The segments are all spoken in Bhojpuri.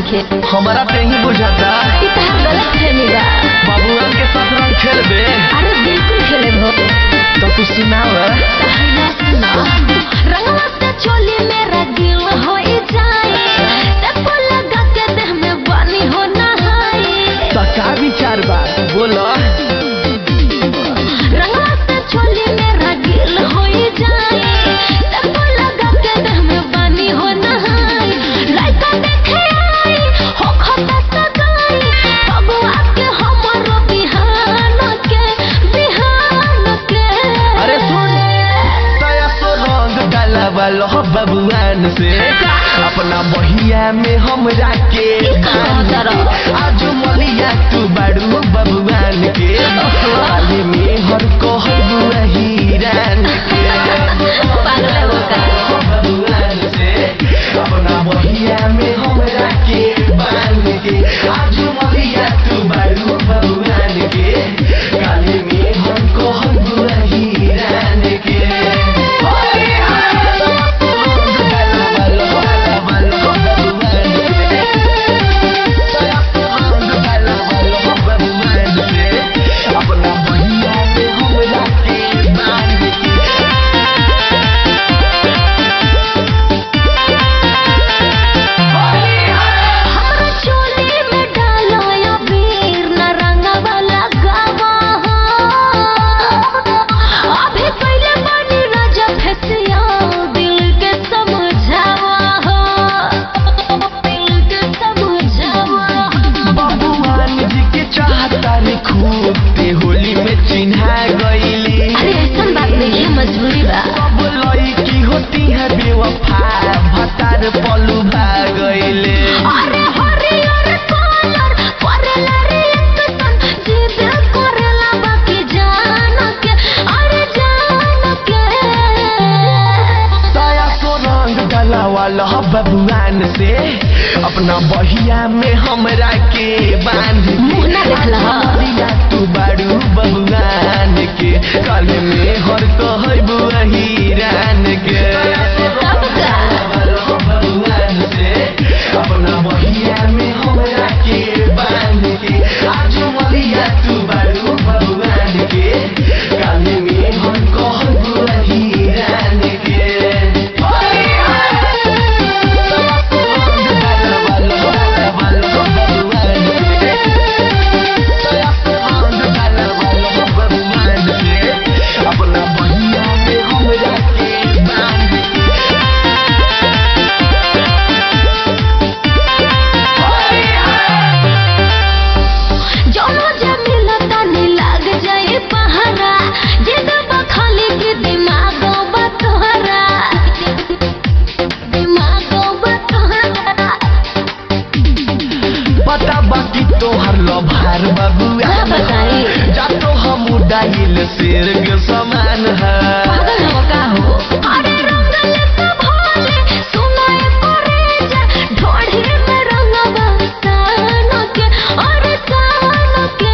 नइखे हमारा ते ही बुझाता ई तहार गलत फहमी बा बाबूआन के साथ रंग खेलबे अरे बिल्कुल खेले भो तो तू सुनाव कहना सुना रंगवा से चोली मेरा दिल हो जाए तको लगा के देह में पानी हो नहाए तो का विचार बा बोलो रंगवा से चोली मेरा दिल हो जाए तको लगा के देह में पानी हो नहाए लड़का देखे आई हो खता सगाई भगवा के हमरो बिहान के बिहान के अरे सुन तया सो रंग डाला वालो बबुआन से अपना बहिया में हमरा के कहाँ तरफ? आज मलिया तू बाड़ू बबुआन के खाली में हर कहबू हीरान के पागल है वो का। बबुआन से अपना बहिया में हमरा के बांध के आज मलिया तू बाड़ू बबुआन के काले में हर कहबू हीरान के अपना भैया के हमरा के बांध के हमरा चोली में डालो या वीर न रंगवा लगावा अभी पहले बनी राजा फसिया दिल के समझावा दिल के समझावा बबुआन जी के चाहता रे खूब ते होली में चिन्हा गईली अरे ऐसा बात नहीं है मजबूरी बा सब लड़की होती है बेवफा भतार पलू भागैले अरे हरियर कलर करेला रे एकसन जिद करेला बाकी जान के अरे जान के साया सो रंग डाला वाला बबुआन से अपना बहिया में हमरा के बांध के मुँह ना देखला। दिया तू बाड़ू बबुआन के काले में हर कहबू हीरान के तब का? बबुआन से अपना बहिया में हमरा के बांध के आज मलिया तू बाड़ू बबुआन के काले में हर कहबू हीरान के अपना बहिया में हमरा के बांध के जौनो जे मिलता नी लाग जाए पहरा जिद बखाली के दिमाग बतहरा दिमाग बतहरा पता बाकी तोहर लभार बबुआ का बताई? जा तो हम उड़ाइल शेर के समान है पागल हो का हो अरे रंगल सब भोले सुनाए करे जा ढोढ़ी में रंगवा सान के अरे सान के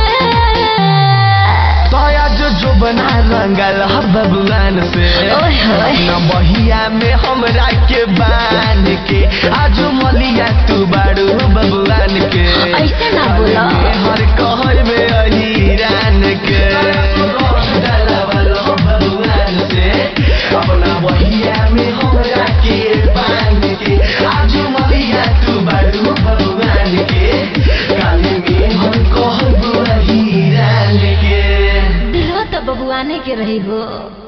तोया जो जो बना रंगल हर बबुआन से ओए होए। अपना बहिया में हमरा के बांध के आज मलिया तू बाड़ू बबुआन के ऐसे ना बोला। हर कहबे अहिरान के बबुआन से अपना बहिया में हमरा के बांध के आज मलिया तू बाड़ू बबुआन के काले में हर कहबू अहिरान के दिलो तो बबुआने के रही हो